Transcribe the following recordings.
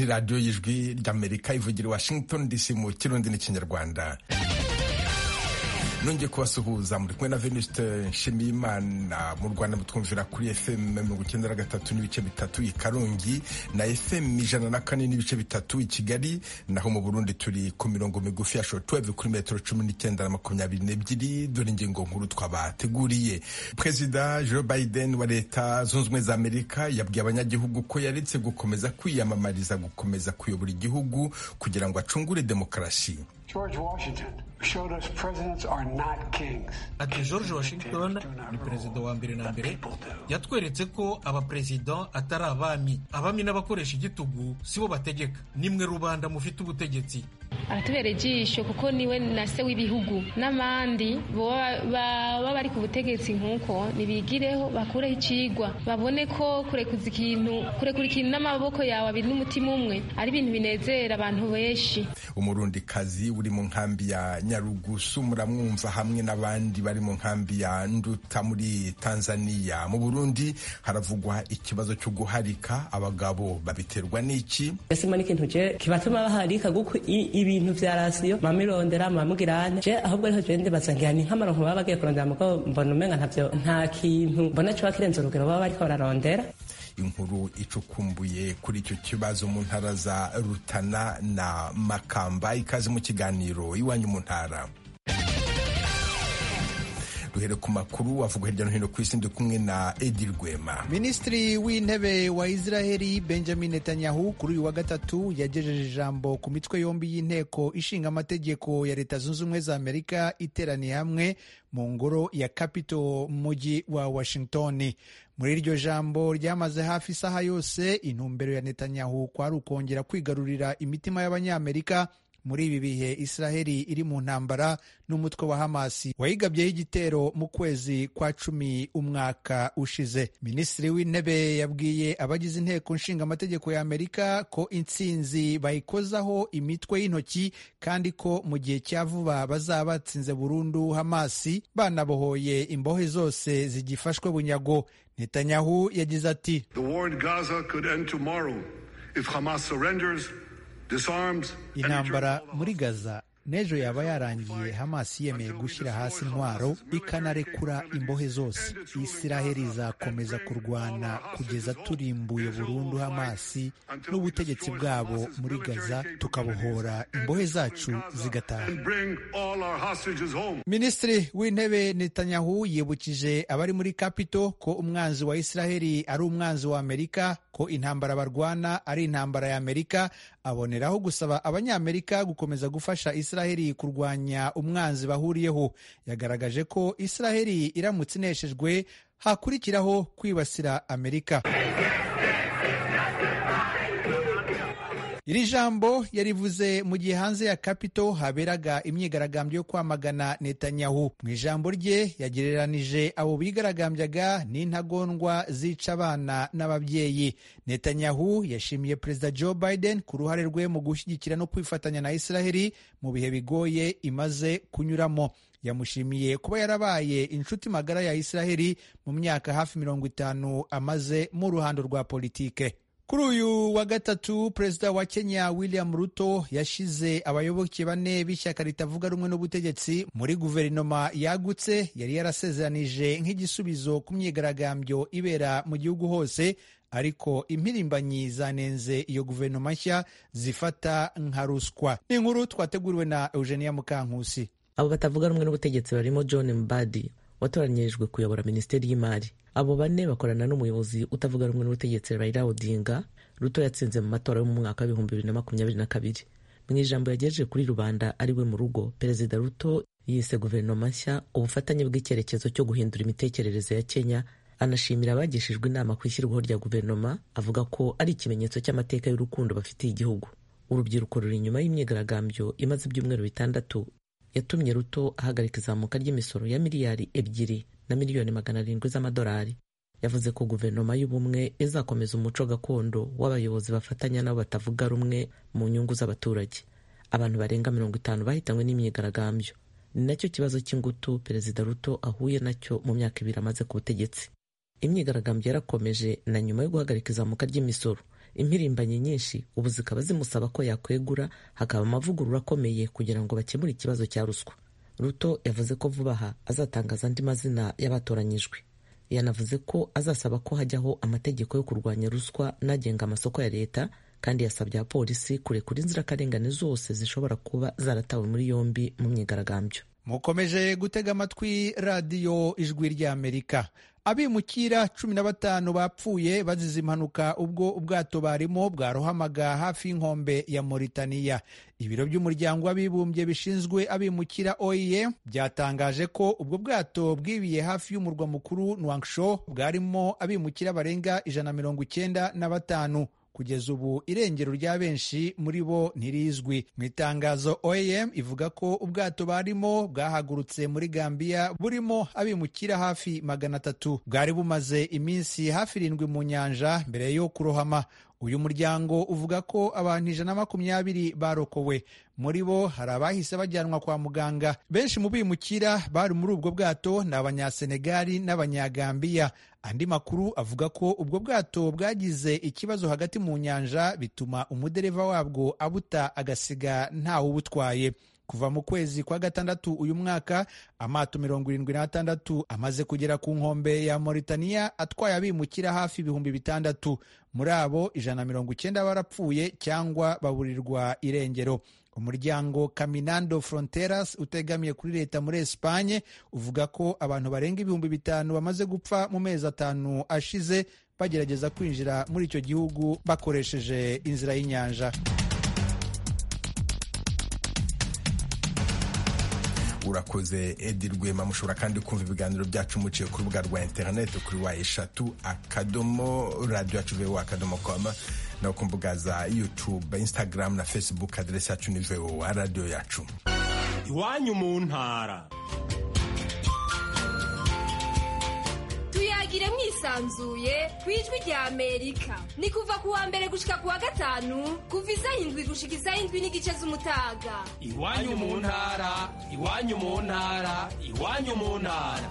radiyo y'ijwi ry'amerika ivugira i washington dc mu kirundi n'ikinyarwanda nongeye kubasuhuza muri kumwe na venuste nshimiyimana mu rwanda mutwumvira kuri fm mirongo icyenda na gatatu n'ibice bitatu i karongi na fm ijana na kane n'ibice bitatu i kigali naho mu burundi turi ku mirongo migufi ya shortwave kuri metero cumi n'icyenda na makumyabiri n'ebyiri dore ingingo nkuru twabateguriye perezida joe biden wa leta zunze ubumwe za amerika yabwiye abanyagihugu ko yaretse gukomeza kwiyamamariza gukomeza kuyobora igihugu kugira ngo acungure demokarasi George Washington showed us presidents are not kings. ati george washington ni perezida wa mbere na mbere yatweretse ko abaperezida atari abami abami n'abakoresha igitugu sibo bategeka nimwe rubanda mufite ubutegetsi aratubera ijisho kuko niwe na se w'ibihugu n'abandi baba bari ku butegetsi nk'uko nibigireho bakureho icigwa babone ko kurekuza ikintu kurekura ikintu n'amaboko yawe abiri n'umutima umwe ari ibintu binezera abantu benshi umurundikazi uri mu nkambi ya nyarugusu muramwumva hamwe n'abandi bari mu nkambi ya nduta muri tanzania mu burundi haravugwa ikibazo cyo guharika abagabo babiterwa n'iki gasima n'ikintu je kibatuma baharika guko ibintu vya rasiyo mamirondera mamugirane je ahubwo ariho je ndibaza ngira ni nk'amaronko baba bagiye kurondera mugo mbona umenga ntavyo nta kintu mbona coba kirenze urugero baba bariko bararondera inkuru icukumbuye kuri icyo kibazo mu ntara za rutana na makamba ikaze mu kiganiro iwanyu mu ntara duhere ku makuru avuga hirya no hino ku isi ndi kumwe na edi rwema minisitiri w'intebe wa israheli benjamin netanyahu kuri uyu wa gatatu yagejeje ijambo ku mitwe yombi y'inteko ishinga amategeko ya leta zunze ubumwe za amerika iteraniye hamwe mu ngoro ya capitol mu mujyi wa washington muri iryo jambo ryamaze hafi isaha yose intumbero ya netanyahu kwari ukongera kwigarurira imitima y'abanyamerika muri ibi bihe israheli iri mu ntambara n'umutwe wa hamasi wayigabyeho igitero mu kwezi kwa cumi umwaka ushize minisitiri w'intebe yabwiye abagize inteko nshinga amategeko ya amerika ko intsinzi bayikozaho imitwe y'intoki kandi ko mu gihe cya vuba bazaba batsinze burundu hamasi banabohoye imbohe zose zigifashwe bunyago netanyahu yagize ati intambara muri gaza n'ejo yaba yarangiye hamasi yemeye gushyira hasi intwaro ikanarekura imbohe zose isiraheli izakomeza kurwana kugeza turimbuye burundu hamasi n'ubutegetsi bwabo muri gaza tukabohora imbohe zacu zigataha minisitiri w'intebe netanyahu yibukije abari muri kapito ko umwanzi wa isiraheli ari umwanzi wa amerika ko intambara barwana ari intambara ya amerika aboneraho gusaba abanyamerika gukomeza gufasha israheli kurwanya umwanzi bahuriyeho yagaragaje ko israheli iramutse ineshejwe hakurikiraho kwibasira amerika iri jambo yarivuze mu gihe hanze ya kapito haberaga imyigaragambyo yo kwamagana netanyahu mu ijambo rye yagereranije abo bigaragambyaga n'intagondwa zica abana n'ababyeyi netanyahu yashimiye perezida joe biden ku ruhare rwe mu gushyigikira no kwifatanya na israheli mu bihe bigoye imaze kunyuramo yamushimiye kuba yarabaye inshuti magara ya israheli mu myaka hafi mirongo itanu amaze mu ruhando rwa politike kuri uyu wa gatatu perezida wa kenya william ruto yashize abayoboke bane b'ishyaka ritavuga rumwe n'ubutegetsi muri guverinoma yagutse yari yarasezeranije nk'igisubizo ku myigaragambyo ibera mu gihugu hose ariko impirimbanyi zanenze iyo guverinoma nshya zifata nka ruswa ni inkuru twateguriwe na eugenia mukankusi abo batavuga rumwe n'ubutegetsi barimo john mbadi watoranyirijwe kuyobora minisiteri y'imari abo bane bakorana n'umuyobozi utavuga rumwe n'ubutegetsi Raila Odinga Ruto yatsinze mu matora yo mu mwaka w'ibihumbi bibiri na makumyabiri na kabiri mu ijambo yagejeje kuri rubanda ari we mu rugo perezida Ruto yise guverinoma nshya ubufatanye bw'icyerekezo cyo guhindura imitekerereze ya Kenya anashimira abagishijwe inama ku ishyirwaho rya guverinoma avuga ko ari ikimenyetso cy'amateka y'urukundo bafitiye igihugu urubyiruko ruri inyuma y'imyigaragambyo imaze ibyumweru bitandatu yatumye ruto ahagarika izamuka ry'imisoro ya miliyari ebyiri na miliyoni magana arindwi z'amadolari yavuze ko guverinoma y'ubumwe izakomeza umuco gakondo w'abayobozi bafatanya nabo batavuga rumwe mu nyungu z'abaturage abantu barenga mirongo itanu bahitanywe n'imyigaragambyo ni nacyo kibazo cy'ingutu perezida ruto ahuye nacyo mu myaka ibiri amaze ku butegetsi imyigaragambyo yarakomeje na nyuma yo guhagarika izamuka ry'imisoro impirimbanyi nyinshi ubu zikaba zimusaba ko yakwegura hakaba amavugurura akomeye kugira ngo bakemure ikibazo cya ruswa ruto yavuze ko vuba aha azatangaza andi mazina y'abatoranyijwe yanavuze ko azasaba ko hajyaho amategeko yo kurwanya ruswa n'agenga amasoko ya leta kandi yasabye abapolisi kurekura inzirakarengane zose zishobora kuba zaratawe muri yombi mu myigaragambyo mukomeje gutega amatwi radiyo ijwi ry'amerika abimukira cumi na batanu bapfuye bazize impanuka ubwo ubwato barimo bwarohamaga hafi y'inkombe ya Mauritania ibiro by'umuryango w'abibumbye bishinzwe abimukira OIM byatangaje ko ubwo bwato bwibiye hafi y'umurwa mukuru Nouakchott bwarimo abimukira barenga ijana mirongo icyenda na batanu kugeza ubu irengero rya benshi muri bo ntirizwi mu itangazo oem ivuga ko ubwato barimo bwahagurutse muri gambia burimo abimukira hafi magana atatu bwari bumaze iminsi hafi irindwi mu nyanja mbere yo kurohama uyu muryango uvuga ko abantu ijana na makumyabiri barokowe muri bo hari abahise bajyanwa kwa muganga benshi mu bimukira bari muri ubwo bwato ni abanyasenegali n'abanyagambiya andi makuru avuga ko ubwo bwato bwagize ikibazo hagati mu nyanja bituma umudereva wabwo abuta agasiga ntawe ubutwaye kuva mu kwezi kwa gatandatu uyu mwaka amato mirongo irindwi n'atandatu amaze kugera ku nkombe ya Mauritania atwaye abimukira hafi ibihumbi bitandatu muri abo ijana na mirongo icyenda barapfuye cyangwa baburirwa irengero umuryango Caminando Fronteras utegamiye kuri leta muri Espanye uvuga ko abantu barenga ibihumbi bitanu bamaze gupfa mu mezi atanu ashize bagerageza kwinjira muri icyo gihugu bakoresheje inzira y'inyanja urakoze edi rwema mushobora kandi kumva ibiganiro byacu muciye ku rubuga rwa interineti kuri wa eshatu akadomo radiyo yacu vewo akadomo koma no ku mbuga za yutube instagram na facebook aderesi yacu ni vewo radiyo yacu iwanyu mu ntara tuyagire mwisanzuye ku ijwi rya amerika ni kuva ku wa mbere gushika ku wa gatanu kuva isaha indwi gushika isaha indwi n'igice z'umutaga iwanyu mu ntara iwanyu mu ntara iwanyu mu ntara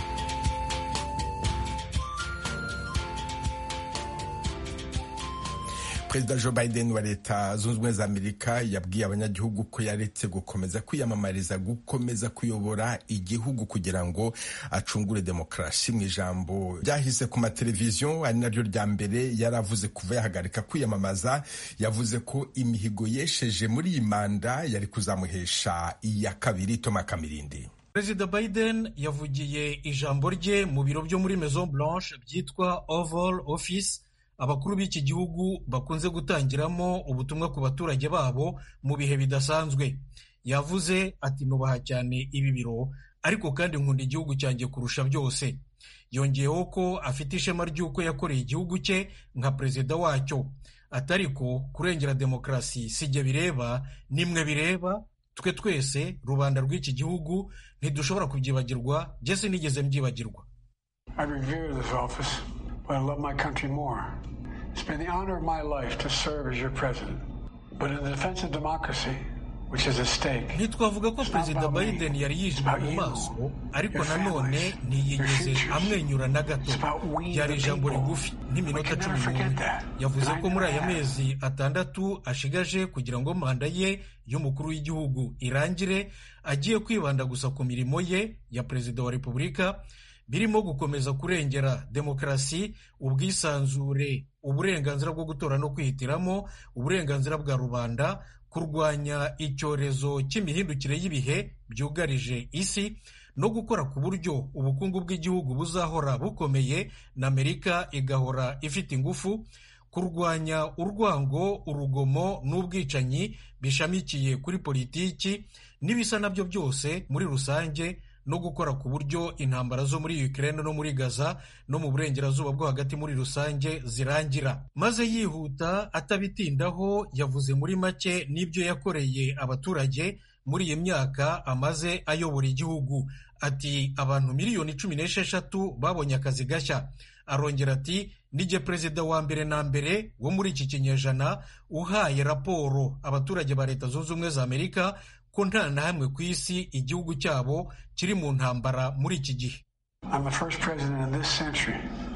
perezida joe biden wa leta zunze ubumwe za amerika yabwiye abanyagihugu ko yaretse gukomeza kwiyamamariza gukomeza kuyobora igihugu kugira ngo acungure demokarasi mu ijambo ryahise ku mateleviziyo ari naryo rya mbere yari avuze kuva yahagarika kwiyamamaza yavuze ko imihigo yesheje muri iyi manda yari kuzamuhesha iya kabiri toma kamirindi perezida biden yavugiye ijambo rye mu biro byo muri maison blanche byitwa oval office abakuru b'iki gihugu bakunze gutangiramo ubutumwa ku baturage babo mu bihe bidasanzwe yavuze ati nubaha cyane ibi biro ariko kandi nkunda igihugu cyanjye kurusha byose yongeyeho ko afite ishema ry'uko yakoreye igihugu cye nka perezida wacyo atariko kurengera demokarasi sijya bireba nimwe bireba twe twese rubanda rw'iki gihugu ntidushobora kubyibagirwa jye sinigeze mbyibagirwa but I love my country more. It's been the honor of my life to serve as your president. But in the defense of democracy, which is at stake, ntitwavuga ko perezida biden yari yijimye mu maso ariko nanone ntiyigeze amwenyura na gato byari ijambo rigufi nk'iminota cumi n'umwe yavuze ko muri aya mezi atandatu ashigaje kugira ngo manda ye y'umukuru w'igihugu irangire agiye kwibanda gusa ku mirimo ye ya perezida wa repubulika birimo gukomeza kurengera demokarasi ubwisanzure uburenganzira bwo gutora no kwihitiramo uburenganzira bwa rubanda kurwanya icyorezo cy'imihindukire y'ibihe byugarije isi no gukora ku buryo ubukungu bw'igihugu buzahora bukomeye na amerika igahora ifite ingufu kurwanya urwango urugomo n'ubwicanyi bishamikiye kuri politiki n'ibisa nabyo byose muri rusange no gukora ku buryo intambara zo muri Ukraine no muri Gaza no mu burengerazuba bwo hagati muri rusange zirangira maze yihuta atabitindaho yavuze muri make n'ibyo yakoreye abaturage muri iyi myaka amaze ayobora igihugu ati abantu miliyoni cumi n'esheshatu babonye akazi gashya arongera ati nijye perezida wa mbere na mbere wo muri iki kinyejana uhaye raporo abaturage ba leta zunze ubumwe za amerika ko nta na hamwe ku isi igihugu cyabo kiri mu ntambara muri iki gihe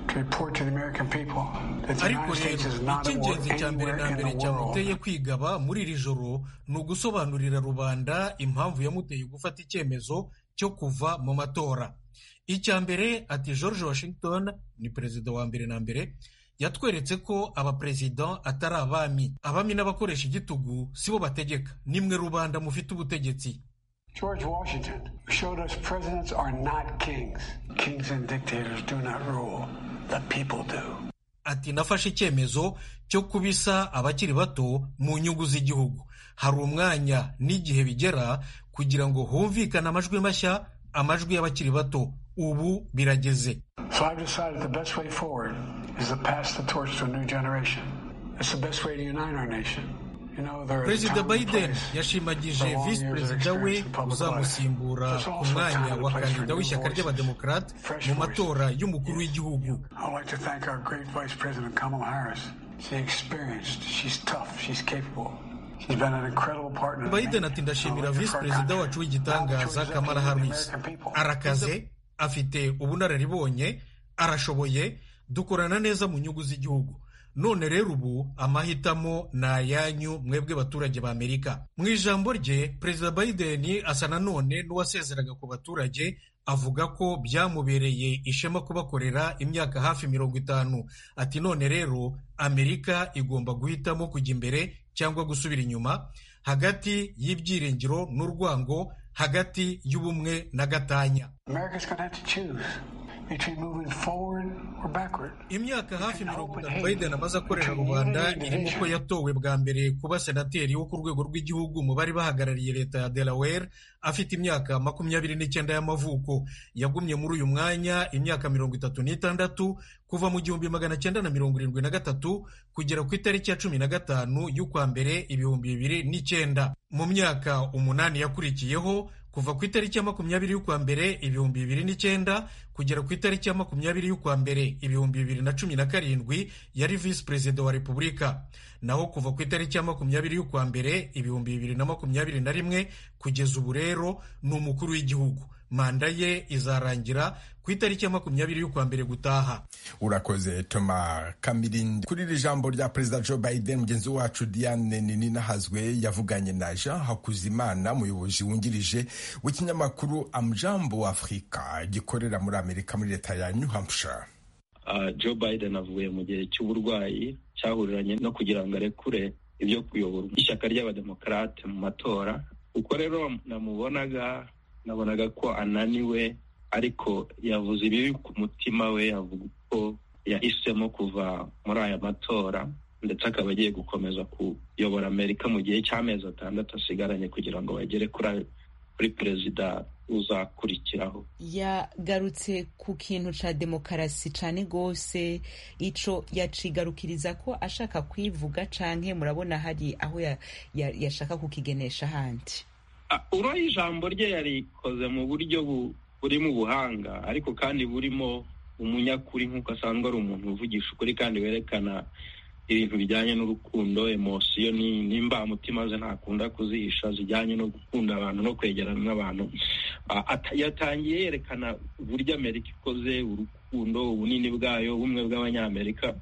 to report to the American people that the ariko United States rero is not at war icy'ingenzi cya mbere anywhere na in mbere the world. cyamuteye kwigaba muri iri joro ni ugusobanurira rubanda impamvu yamuteye gufata icyemezo cyo kuva mu matora icya mbere ati george washington ni perezida wa mbere na mbere yatweretse ko abaperezida atari abami abami n'abakoresha igitugu si bo bategeka nimwe rubanda mufite ubutegetsi George Washington showed us presidents are not kings. Kings and dictators do not rule. The people do. ati nafashe icyemezo cyo kubisa abakiri bato mu nyungu z'igihugu hari umwanya n'igihe bigera kugira ngo humvikane amajwi mashya amajwi y'abakiri bato ubu birageze So I've decided the best way forward is to pass the torch to a new generation. It's the best way to unite our nation. You know, there is a perezida time and biden place yashimagije for long visi years of perezida we experience in public life. uzamusimbura There's ku also a mwanya time and wa place for kandida new w'ishyaka voices, ry'abademokarate fresh mu voices. matora y'umukuru w'igihugu I'd like to thank our great Vice President Kamala Harris. She's experienced, she's tough, she's capable. She's been an incredible partner. to me. biden ati ndashimira I'd like to visi thank perezida our wacu country. w'igitangaza Now the kamala choice is up to harris the American people. arakaze afite ubunararibonye arashoboye dukorana neza mu nyungu z'igihugu none rero ubu amahitamo ni ayanyu mwebwe baturage ba amerika mu ijambo rye perezida biden asa nanone n'uwasezeraga ku baturage avuga ko byamubereye ishema kubakorera imyaka hafi mirongo itanu ati none rero amerika igomba guhitamo kujya imbere cyangwa gusubira inyuma hagati y'ibyiringiro n'urwango hagati y'ubumwe na gatanya America's going to have to choose between moving forward or backward. imyaka hafi mirongo itanu biden amaze akorera rubanda irimo ko yatowe bwa mbere kuba senateri wo ku rwego rw'igihugu mu bari bahagarariye leta ya delaware afite imyaka makumyabiri n'icyenda y'amavuko yagumye muri uyu mwanya imyaka mirongo itatu n'itandatu kuva mu gihumbi magana cyenda na mirongo irindwi na gatatu kugera ku itariki ya cumi na gatanu y'ukwa mbere ibihumbi bibiri n'icyenda mu myaka umunani yakurikiyeho kuva ku itariki ya makumyabiri y'ukwa mbere ibihumbi bibiri n'icyenda kugera ku itariki ya makumyabiri y'ukwa mbere ibihumbi bibiri na cumi na karindwi yari visi perezida wa repubulika naho kuva ku itariki ya makumyabiri y'ukwa mbere ibihumbi bibiri na makumyabiri na rimwe kugeza ubu rero ni umukuru w'igihugu manda ye izarangira ku itariki ya makumyabiri y'ukwa mbere gutaha urakoze toma kamirindi kuri iri jambo rya perezida joe biden mugenzi wacu diane ninahazwe yavuganye na jean hakuzimana umuyobozi wungirije w'ikinyamakuru amjambo afurika gikorera muri amerika muri leta ya new hampshire Uh, Joe Biden avuye mu gihe cy'uburwayi cyahuriranye no kugira ngo arekure ibyo kuyobora ishyaka ry'abademokarate mu matora uko rero namubonaga nabonaga ko ananiwe ariko yavuze ibibi ku mutima we avuga ko yahisemo kuva muri aya matora ndetse akaba agiye gukomeza kuyobora amerika mu gihe cy'amezi atandatu asigaranye kugira ngo bagere kuri kuri perezida uzakurikiraho yagarutse ku kintu ca demokarasi cane gose ico yacigarukiriza ko ashaka kwivuga canke murabona hari aho ya- ya- yashaka kukigenesha handi Ah, uro ijambo rye yarikoze mu buryo bu- burimo ubuhanga ariko kandi burimo umunyakuri nk'uko asanzwe ari umuntu uvugisha ukuri kandi werekana ibintu bijyanye n'urukundo emosiyo ni- n'imbamutima ze ntakunda kuzihisha zijyanye no gukunda abantu no kwegerana n'abantu Ah, ata- yatangiye yerekana uburyo amerika ikoze urukundo ubunini bwayo ubumwe bw'abanyamerika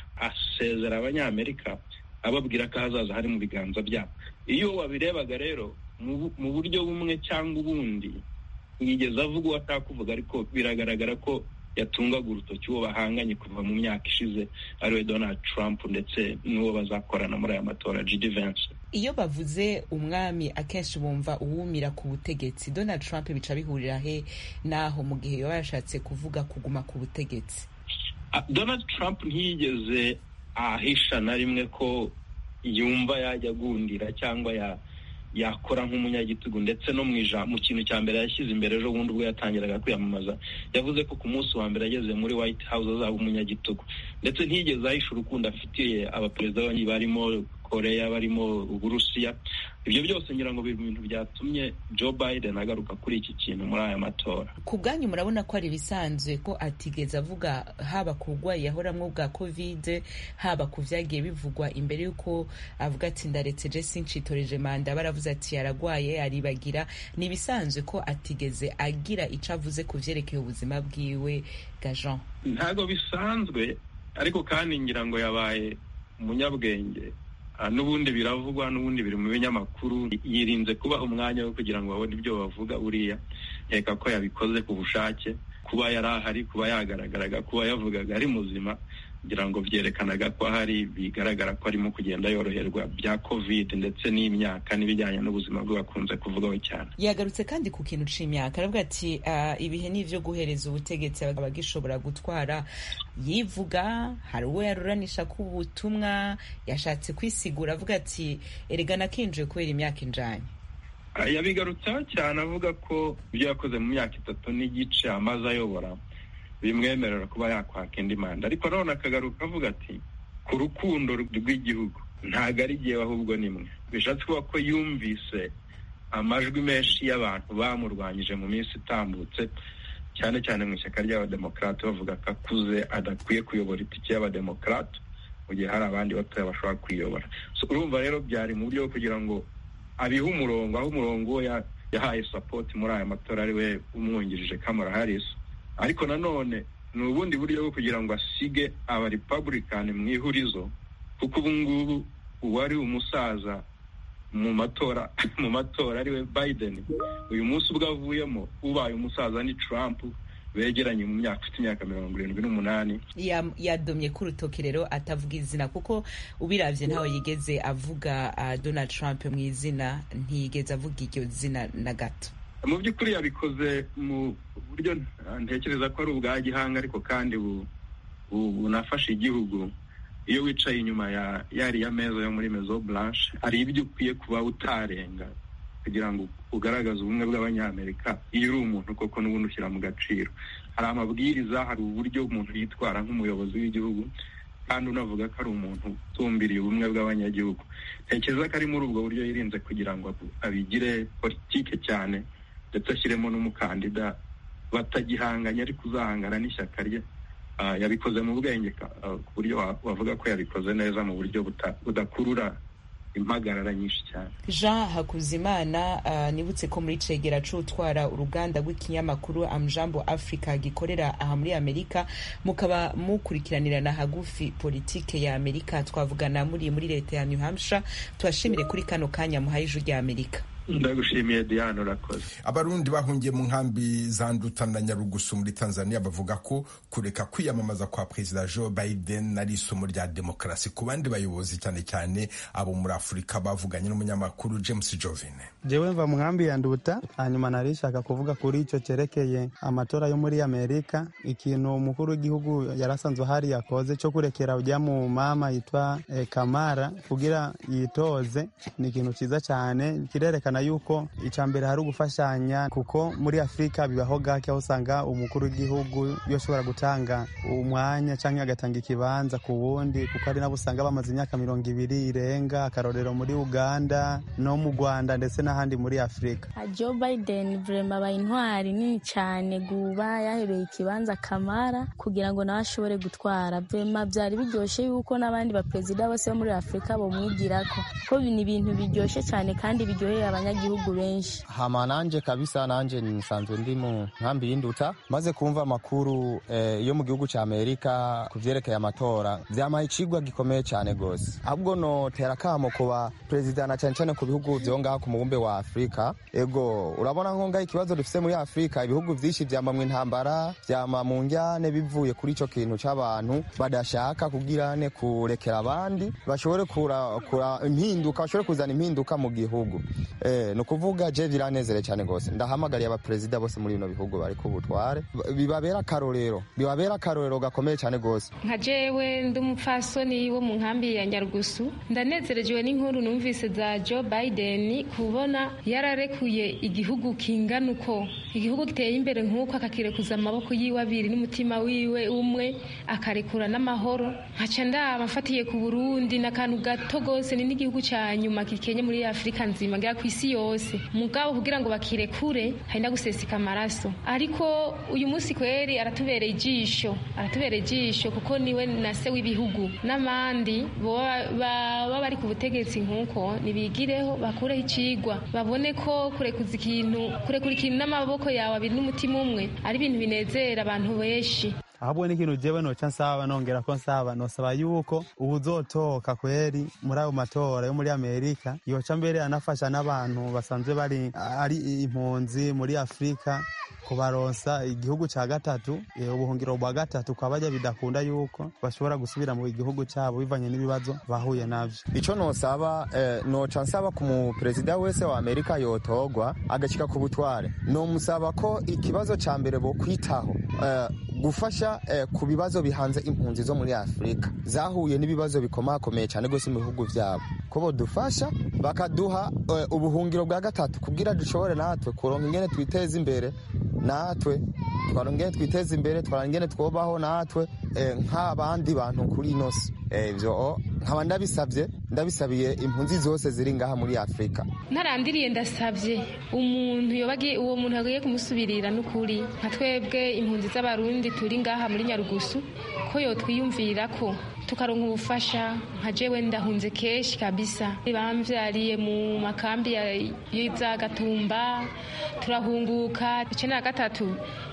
asezera abanyamerika ababwira ko ahazaza hari mu biganza byabo iyo wabirebaga rero mu bu- mu buryo bumwe cyangwa ubundi yigeze avuga uwo ashaka kuvuga ariko biragaragara ko yatungaga urutoki uwo bahanganye kuva mu myaka ishize ariwe donald trump ndetse n'uwo bazakorana muri aya matora gd vance iyo bavuze umwami akenshi bumva uwumira ku butegetsi donald trump bica bihurira he naho mu gihe yaba yashatse kuvuga kuguma ku butegetsi Ah, donald trump ntiyigeze ahisha na rimwe ko yumva yajya agundira cyangwa ya yakora nk'umunyagitugu ndetse no mu ijambo mu kintu cya mbere yashyize imbere ejo bundi ubwo yatangiraga kwiyamamaza yavuze ko ku munsi wa mbere ageze muri white house azaba umunyagitugu ndetse ntiyigeze ahisha urukundo afitiye abaperezida banyi barimo koreya barimo uburusiya ibyo byose ngira ngo biri mu bintu byatumye joe biden agaruka kuri iki kintu muri aya matora ku bwanyu murabona ko ari ibisanzwe ko atigeze avuga haba ku burwayi yahoramwo bwa kovide haba ku vyagiye bivugwa imbere y'uko avuga ati ndaretse je sincitoreje manda baravuze ati yaragwaye aribagira ni ibisanzwe ko atigeze agira ico avuze ku vyerekeye ubuzima bwiwe ga jean ntabwo bisanzwe ariko kandi ngira ngo yabaye umunyabwenge n'ubundi biravugwa n'ubundi biri mu binyamakuru yirinze kubaha umwanya wo kugira ngo babone ibyo bavuga buriya nkeka ko yabikoze ku bushake kuba yari ahari kuba yagaragaraga kuba yavugaga ari muzima kugira ngo byerekanaga ko ahari bigaragara ko arimo kugenda yoroherwa bya covid ndetse n'imyaka n'ibijyanye n'ubuzima bwe bakunze kuvugaho cyane yagarutse kandi ku kintu c'imyaka aravuga ati uh, ibihe ni ivyo guhereza ubutegetsi abagishobora gutwara yivuga hari uwo yaruranisha ku butumwa yashatse kwisigura avuga ati erega nakinjiye kubera imyaka injanye yabigarutseho cyane avuga ko ibyo yakoze mu myaka itatu n'igice amaze ayobora bimwemerera kuba yakwaka indi manda ariko nanone akagaruka avuga ati ku rukundo rw'igihugu ntabwo ari igihe ahubwo nimwe bishatse kuba ko yumvise amajwi menshi y'abantu bamurwanyije mu minsi itambutse cyane cyane mu ishyaka ry'abademokarate bavuga ko akuze adakwiye kuyobora itike y'abademokarate mu gihe hari abandi batoya bashobora kuyobora urumva rero byari mu buryo bwo kugira ngo abihe umurongo aho umurongo we yahaye sapoti muri aya matora ari we umwungirije kamara harris ariko nanone ni ubundi buryo bwo kugira ngo asige abarepublican mu ihurizo kuko ubu ngubu uwari umusaza mu matora mu matora ari we biden uyu munsi ubwo avuyemo ubaye umusaza ni trump begeranye mu myaka ufite imyaka mirongo irindwi n'umunani yadomye ku rutoki rero atavuga izina kuko ubiravye ntawe yigeze avuga uh, donald trump mu izina ntiyigeze avuga iryo zina na gato mu by'ukuri yabikoze mu buryo ntekereza ko ari ubwa gihanga ariko kandi bunafasha igihugu iyo wicaye inyuma ya yariya meza yo muri mezo blanche hari ibyo ukwiye kuba utarenga kugira ngo ugaragaze ubumwe bw'abanyamerika iyo uri umuntu koko n'ubundi ushyira mu gaciro hari amabwiriza hari uburyo umuntu yitwara nk'umuyobozi w'igihugu kandi unavuga ko ari umuntu utumbiriye ubumwe bw'abanyagihugu ntekereza ko ari muri ubwo buryo yirinze kugira ngo abigire politike cyane ndetse ashyiremo n'umukandida batagihanganye ariko uzahangana n'ishyaka rye yabikoze mu bwenge ku buryo wavuga ko yabikoze neza mu buryo budakurura impagarara nyinshi cyane jean hakuzimana uh, nibutse ko muri cegera c'utwara uruganda rw'ikinyamakuru amjambo africa gikorera aha muri amerika mukaba mukurikiranirana hagufi politike ya amerika twavugana muri muri leta ya new hampshire tubashimire kuri kano kanya muhaye ijwi rya amerika ndagushimiye diane urakoze abarundi bahungiye mu nkambi za nduta na nyarugusu muri tanzania bavuga ko kureka kwiyamamaza kwa perezida joe biden ari isomo rya demokarasi ku bandi bayobozi cyane cyane abo muri afurika bavuganye n'umunyamakuru james jovine jewe mva mu nkambi ya nduta hanyuma narishaka kuvuga kuri icyo cyerekeye amatora yo muri amerika ikintu umukuru w'igihugu yarasanzwe hari yakoze cyo kurekera ujya mu mama yitwa eh, kamara kugira yitoze ni ikintu cyiza cyane kirerekana yuko icya mbere hari ugufashanya kuko muri afurika bibaho gake aho usanga umukuru w'igihugu yoshobora gutanga umwanya cyangwa agatanga ikibanza ku wundi kuko hari nabo usanga bamaze imyaka mirongo ibiri irenga akarorero muri uganda no mu rwanda ndetse n'ahandi muri afurika joe biden vrema aba intwari nini cyane guba yahebeye ikibanza kamara kugira ngo nawe ashobore gutwara vrema byari biryoshye yuko n'abandi baperezida bose bo muri afurika bomwigirako ko ni ibintu biryoshye cyane kandi biryoheye abanyagihugu benshi hama nanje kabisa nanje nisanzwe ndi mu nkambi y'induta maze kumva amakuru eh, yo mu gihugu cya amerika ku vyerekeye amatora vyamaye icigwa gikomeye cyane gose ahubwo notera kamo kuba perezida na cyane cyane ku bihugu vyo ngaha ku mubumbe wa afurika ego urabona nko ngaho ikibazo dufise muri afurika ibihugu vyinshi vyama mu intambara vyama mu njyane bivuye kuri ico kintu c'abantu badashaka kugirane kurekera abandi bashobore kura, kura impinduka bashobore kuzana impinduka mu gihugu e, ni ukuvuga je biranezere cyane rwose ndahamagariye abaperezida bose muri bino bihugu bari ku butware bibabera akarorero bibabera akarorero gakomeye cyane rwose nka jewe ndi umupfasoni wo mu nkambi ya nyarugusu ndanezerejwe n'inkuru numvise za joe biden kubona yararekuye igihugu kingana uko igihugu giteye imbere nk'uko akakirekuza amaboko yiwe abiri n'umutima wiwe umwe akarekura n'amahoro nkaca ndaba mfatiye ku burundi n'akantu gato gose ni n'igihugu ca nyuma gikenye muri afurika nzima ngera ku isi yose mugabo kugira ngo bakirekure hari na guseseka amaraso ariko uyu munsi kweri aratubereye ijisho aratubereye ijisho kuko niwe na se w'ibihugu n'abandi baba bari ku butegetsi nk'uko nibigireho bakureho icigwa babone ko kurekuza ikintu kurekura ikintu n'amaboko yawe abiri n'umutima umwe ari ibintu binezera abantu benshi ahubwo n'ikintu jewe noca nsaba nongera ko nsaba nosaba yuko ubuzotoka kweri muri ayo matora yo muri amerika yoca mbere anafasha n'abantu basanzwe bari ari impunzi muri afurika kubaronsa igihugu ca gatatu ubuhungiro bwa gatatu kwa bajya bidakunda yuko bashobora gusubira mu gihugu cyabo bivanye n'ibibazo bahuye navyo ico nosaba eh, noca nsaba ku muperezida wese wa amerika yotogwa agashika ku butware nomusaba ko ikibazo ca mbere bokwitaho eh, gufasha eh, ku bibazo bihanze impunzi zo muri afurika zahuye n'ibibazo bikomakomeye cyane rwose mu bihugu byabo ko bodufasha bakaduha eh, ubuhungiro bwa gatatu kugira dushobore natwe kuronka ingene twiteza imbere natwe twarongere twiteze imbere twarongere twubaho natwe nk'abandi bantu kuri ino si ibyo nkaba ndabisabye ndabisabiye impunzi zose ziri ngaha muri afurika ntarandiriye ndasabye umuntu uwo muntu agiye kumusubirira n'ukuri nka twebwe impunzi z'abarundi turi ngaha muri nyarugusu ko yotwiyumvira ko tukaronka ubufasha nka jewe ndahunze kenshi kabisa bamvyariye mu makambi y'iza gatumba turahunguka icenda na gatatu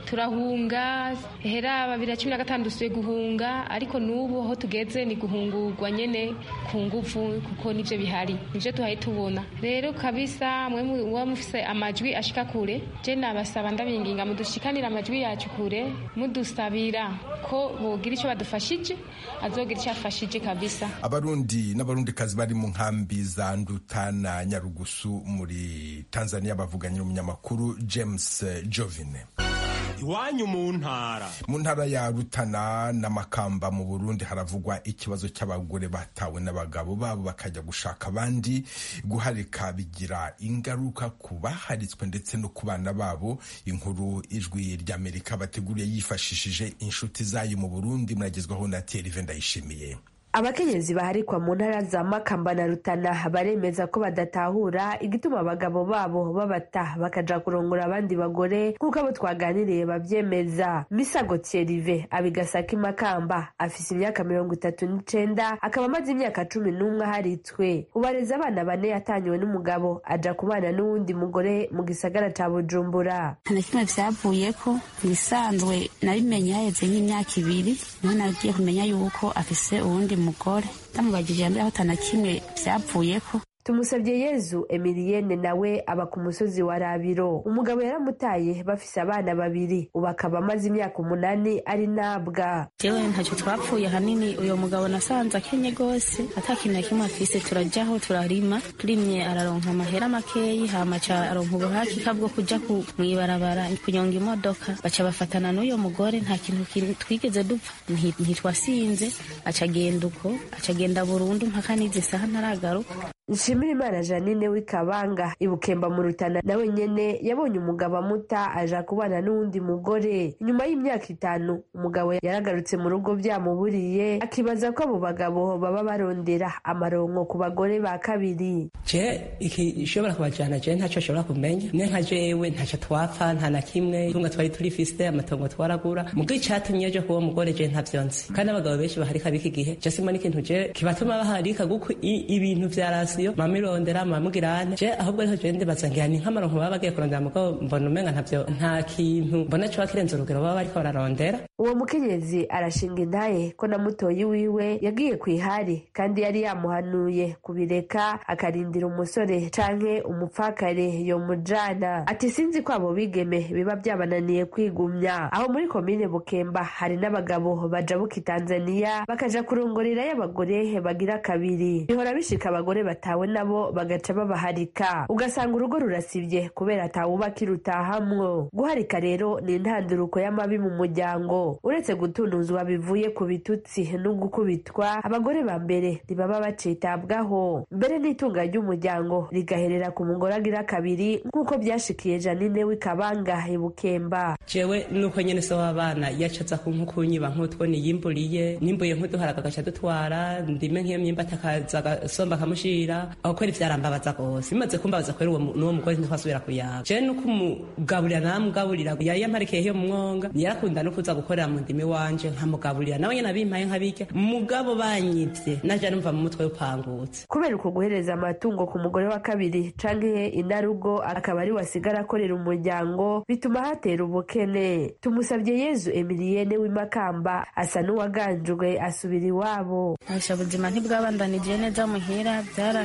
turahunga hera babiri na cumi na gatanu dusuye guhunga ariko n'ubu aho tugeze ni guhungurwa nyene ku nguvu kuko nivyo bihari nivyo tuhaye tubona rero kabisa mwe muba mufise amajwi ashika kure je nabasaba ndabinginga mudushikanira amajwi yacu kure mudusabira ko bogira ico badufashije azogira icyo afashije kabisa abarundi n'abarundikazi bari mu nkambi za nduta na nyarugusu muri tanzania bavuganye n'umunyamakuru james jovine iwanyu mu ntara mu ntara ya rutana n'amakamba mu burundi haravugwa ikibazo cy'abagore batawe n'abagabo babo bakajya gushaka abandi guharika bigira ingaruka ku baharitswe ndetse no ku bana babo inkuru ijwi ry'amerika bateguriye yifashishije inshuti zayo mu burundi muragezwaho na terive ndayishimiye abakenyezi baharikwa mu ntara za makamba na rutana baremeza ko badatahura igituma abagabo babo babata bakaja kurongora abandi bagore nk'uko abo twaganiriye bavyemeza misago thierrive abigasaka imakamba afise imyaka mirongo itatu n'icenda akaba amaze imyaka cumi n'umwe aharitswe ubareza abana bane yatanyiwe n'umugabo aja kubana n'uwundi mugore mu gisagara ca bujumbura nta na kimwe vyavuyeko ibisanzwe nabimenye haheze nk'imyaka ibiri niho nagiye kumenya yuko afise uwundi mugore ndamubagije yambere aho atana kimwe vyavuyeko tumusabye yezu emiliyene nawe aba ku musozi wa rabiro umugabo yaramutaye bafise abana babiri ubu akaba amaze imyaka umunani ari nabwa jewe ntacyo twapfuye hanini uyo mugabo nasanze akenye gose ata kintu na kimwe afise turajaho turarima turimye araronka amahera makeyi hama ca aronka ubuhakika bwo kuja mw'ibarabara kunyonga imodoka baca bafatana n'uyo mugore nta kintu twigeze dupfa ntitwasinze aca agenda uko aca agenda burundu mpaka n'izi saha ntaragaruka nshimira imana janine w'ikabanga ibukemba mu rutana nawe nyene yabonye umugabo amuta aja kubana n'uwundi mugore nyuma y'imyaka itanu umugabo yaragarutse mu rugo byamuburiye akibaza ko abo bagabo baba barondera amaronko ku bagore ba kabiri je ikishobora kubajana je ntacyo ashobora kumenya ne nka jewe ntacyo twapfa nta na kimwe tunga twari turifise amatongo twaragura mugo icatumye je kuwo mugore je ntavyo nzi kandi abagabo benshi baharika biki gihe je simba n'ikintu je kibatuma baharika guko ibintu vyarasi yo mamirondera mamugirane je ahubwo ariho je ndibaza ngira ni nk'amaronko baba bagiye kurondera mugabo mbona umenga ntavyo nta kintu mbona co bakirenza urugero baba bariko bararondera uwo mukenyezi arashinga intaye ko na mutoyi wiwe yagiye kw'ihari kandi yari yamuhanuye kubireka akarindira umusore canke umupfakare yomujana ati sinzi ko abo bigeme biba byabananiye kwigumya aho muri komine bukemba hari n'abagabo bajabuka i tanzaniya bakaja kurongorerayo abagore bagira kabiri bihora bishika abagore batanu abatawe nabo bagaca babaharika ugasanga urugo rurasibye kubera atawubaka irutahamwo guharika rero ni intanduruko y'amabi mu muryango uretse gutunuzwa bivuye ku bitutsi no gukubitwa abagore ba mbere ntibaba bacitabwaho mbere n'itunga ry'umuryango rigaherera ku mugore agira kabiri nk'uko byashikiye janine w'ikabanga ibukemba jewe nuko nyene so w'abana yacaza kunkunyiba nk'utwo niyimburiye nimbuye nk'uduharaga agaca dutwara ndime nk'iyo myimba atakaza agasomba akamushira aho kweri vyarambabaza gose bimaze kumbabaza kweri n'uwo mugore ntitwasubira kuyaba jewe nuko umugaburira namugaburira yari yamparikiye hiyo mu mwonga yarakunda no kuza gukorera mu ndimi wanje nkamugaburira nawe nyene abimpaye nkabirya mugabo banyivye naja numva mu mutwe upangutse kubera uko guhereza amatungo ku mugore wa kabiri canke inarugo akaba ari wasigara akorera umuryango bituma hatera ubukene tumusabye yezu emiliyene w'imakamba asa n'uwaganjwe asubira iwabo asha ubuzima ntibwabandanije neza muhira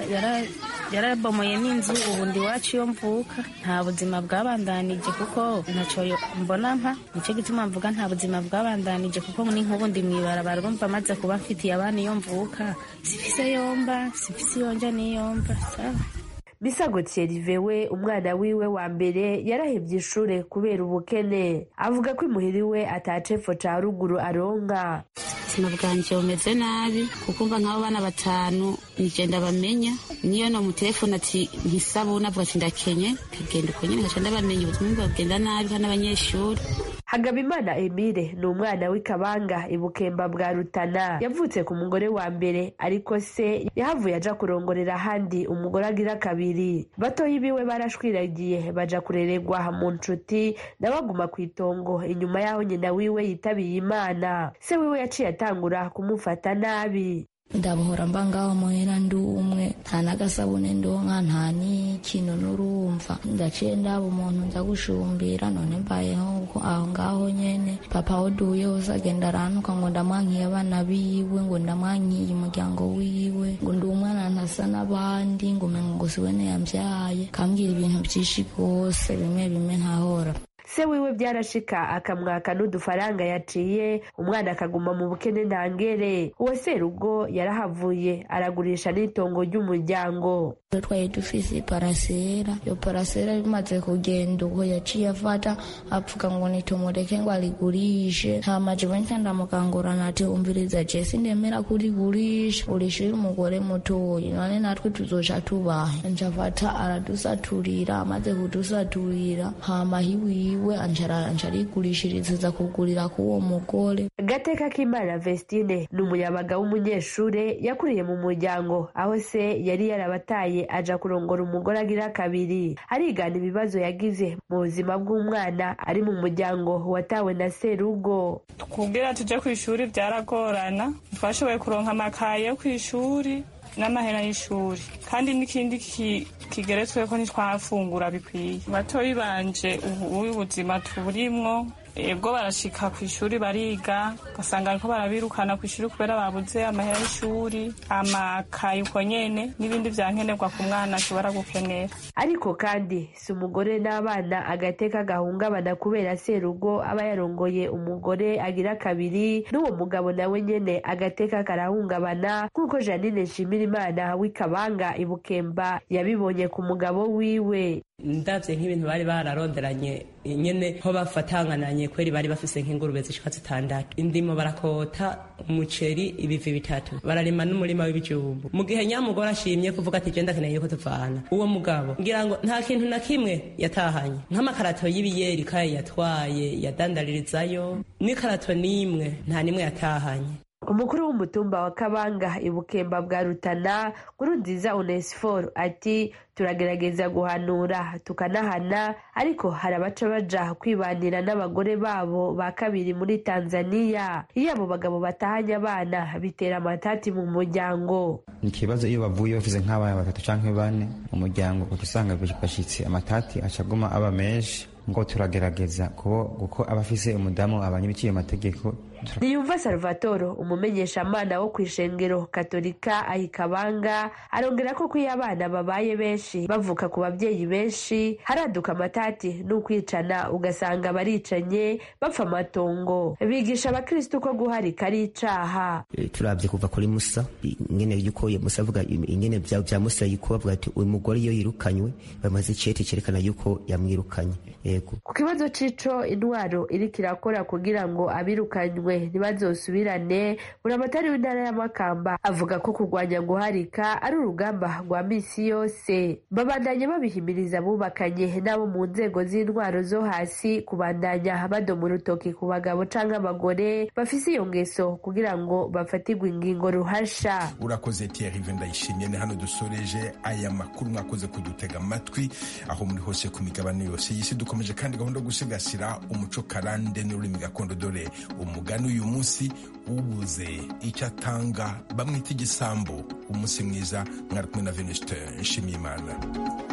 yarabomoye n'inzu ubundi iwacu iyo mvuka nta buzima bwabandanije kuko ntaco mbona mpa nicyo gituma mvuga nta buzima bwabandanije kuko ni nk'ubundi mwibarabara urumva maze kuba mfitiye abana iyo mvuka sifise yomba sifise iyonja n'iyomba sawa misago thierry we umwana wiwe wa mbere yarahevye ishure kubera ubukene avuga ko imuhiri we atacepfo ca ruguru aronka ubuzima bwanje bumeze nabi kuko mva nk'abo bana batanu nigenda bamenya niyo no mu telefone ati ntisabuna avuga ati ndakenye kagenda uko nyene nkaca ndabamenya ubuzima bugenda nabi kandi abanyeshuri hagabimana emile ni umwana w'ikabanga ibukemba bwa rutana yavutse ku mugore wa mbere ariko se yahavuye aja kurongorera ahandi umugore agira kabiri batoyi biwe barashwiragiye baja kurererwa mu nshuti nawe aguma ku itongo inyuma y'aho nyina wiwe yitabiye imana se wiwe yaciye atangura kumufata nabi ndabohora mba ngaho muhera ndi umwe nta n'agasabune ndonka nta n'ikintu n'urumva ndaciye ndaba umuntu nza gushumbira none mbayeho aho ngaho nyene papa aho duhuye hose agenda arantuka ngo ndamwankiye abana biwe ngo ndamwankiye umuryango wiwe ngo ndi umwana ntasa n'abandi ngo umengo ngo siwene yambyaye kambwira ibintu byinshi rwose bimwe bimwe ntahora se wiwe byarashika akamwaka n'udufaranga yaciye umwana akaguma mu bukene ntangere uwo serugo yarahavuye aragurisha n'itongo ry'umuryango twari dufise parasera iyo parasera bimaze kugenda ubwo yaciye afata apfuga ngo nitumureke ngo arigurishe hama jewe nca ndamukangurana ati umviriza je sindemera kurigurisha urishire umugore mutoyi none natwe tuzoca tubahe nca afata aradusaturira amaze kudusaturira hama hiwiwe wiwe ancarigurishiriza kugurira k'uwo mugore gateka k'imana vestine ni umuyabaga w'umunyeshure yakuriye mu muryango aho se yari yarabataye aja kurongora umugore agira kabiri arigana ibibazo yagize mu buzima bw'umwana ari mu muryango watawe na serugo kubwira tuje ku ishuri byaragorana twashoboye kuronka amakaye yo ku ishuri n'amahera y'ishuri kandi n'ikindi kigeretswe ko ntitwafungura bikwiye batoyi banje ubu ubuzima tuburimwo ebwo barashika ku ishuri bariga ugasanga ariko barabirukana ku ishuri kubera babuze amahera y'ishuri amakaye uko nyene n'ibindi vyankenerwa ku mwana ashobora gukenera ariko kandi si umugore n'abana agateka gahungabana kubera serugo aba yarongoye umugore agira kabiri n'uwo mugabo nawe nyene agateka karahungabana nk'uko janine nshimirimana w'ikabanga ibukemba yabibonye ku mugabo wiwe ndavye nk'ibintu bari bararonderanye nyene ho bafatangananye kweri bari bafise nk'ingurube zishika zitandatu indimo barakota umuceri ibivi bitatu bararima n'umurima w'ibijumbu mu gihe nyamugore ashimye kuvuga ati jenda keneye yuko tuvana uwo mugabo ngira ngo nta kintu na kimwe yatahanye nk'amakarato y'ibiyeri kaye yatwaye yadandaririzayo n'ikarato n'imwe nta n'imwe yatahanye umukuru w'umutumba wa kabanga ibukemba bwa rutana nkurunziza onesiforo ati turagerageza guhanura tukanahana ariko hari abaca baja kwibanira n'abagore babo ba kabiri muri tanzaniya iyo abo bagabo batahanye abana bitera amatati mu muryango ni ikibazo iyo bavuye bafise nk'abana batatu canke bane mu muryango uca usanga bashitse amatati acaguma aba menshi ngo turagerageza kuko aba afise umudamu abanye biciye amategeko ntiyumva salvatoro umumenyeshamana wo ku ishengero katolika ayikabanga arongera ko ko iyo abana babaye benshi bavuka ku babyeyi benshi haraduka amatati n'ukwicana ugasanga baricanye bapfa amatongo bigisha abakristu ko guharika ari icaha turabye kuva kuri musa ingene yuko musa avuga ingene vya vya musa yuko bavuga ati uyu mugore iyo yirukanywe bamaze icete cerekana yuko yamwirukanye yego ku kibazo c'ico intwaro iriko irakora kugira ngo abirukanywe ntibazosubirane buramatari w'intara y'amakamba avuga ko kurwanya guharika ari urugamba rwa misi yose babandanya babihimiriza abubakanye n'abo mu nzego z'intwaro zo hasi kubandanya badoma urutoki ku bagabo canke abagore bafise iyo ngeso kugira ngo bafatirwe ingingo ruhasha urakoze Thierry ndayishimiye ni hano dusoreje aya makuru mwakoze kudutega amatwi aho muri hose ku migabane yose y'isi dukomeje kandi gahunda yo gusigasira umuco karande n'ururimi gakondo dore umugani uyu munsi ubuze icyo atanga bamwita igisambo umunsi mwiza mwari kumwe na venuste nshimiyimana